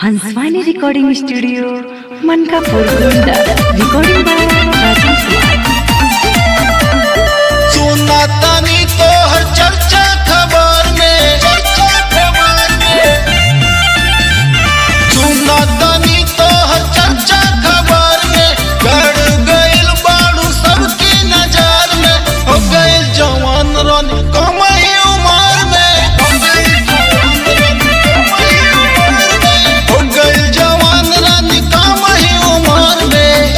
Hanswani recording studio Mankapur Gonda recording by Rajan Kumar सुना तानी तोहर चर्चा खबर में चर्चा खबर में सुना तानी तोहर चर्चा खबर में गड़ गइल बाड़ू सबकी नजर में हो गइल जवान रानी कमाई उमर में हो गइल जवान रानी कमाई उमर में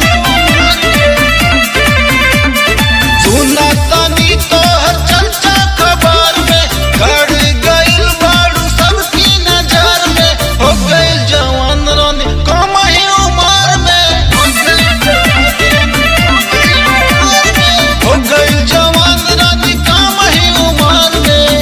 सुना तानी तोहर चर्चा खबर में गड़ गइल बाड़ू सबकी नजर में हो गइल जवान रानी कमाई उमर में हो गइल जवान रानी कमाई उमर में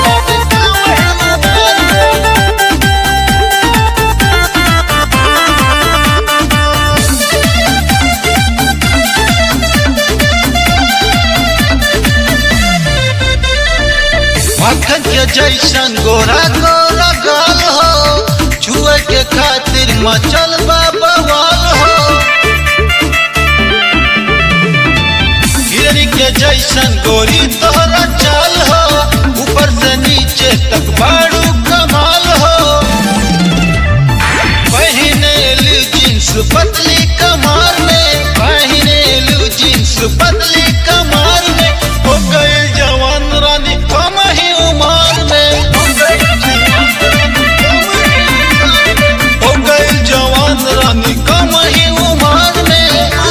मक्खन के जैसन गोरा गोरा गाल हो छुए के खातिर मचल बा बवाल हो हिरनी के जैसन गोरी तोहरा चाल हो ऊपर से नीचे तक बाड़ू कमाल हो पहिने लू जींस पतली कमार में पहिने लू जींस पतली कमार में हो गए जवान रानी कम ही उमर में हो गए जवान रानी कम ही उमर में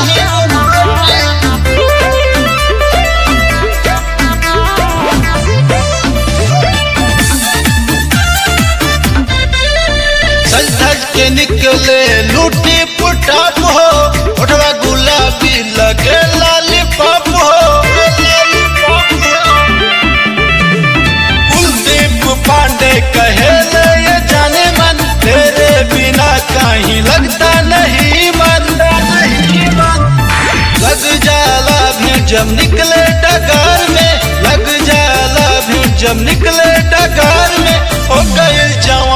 सज धज के निकले लूटी पुटाप हो उठवा गुलाबी लगे लॉलीपॉप हो कुलदीप पांडे कहे ले ये जाने मन तेरे बिना कहीं लगता नहीं मन लग जाला भी जब निकले डगार में लग जाला भी जब निकले डगार में हो गए जवान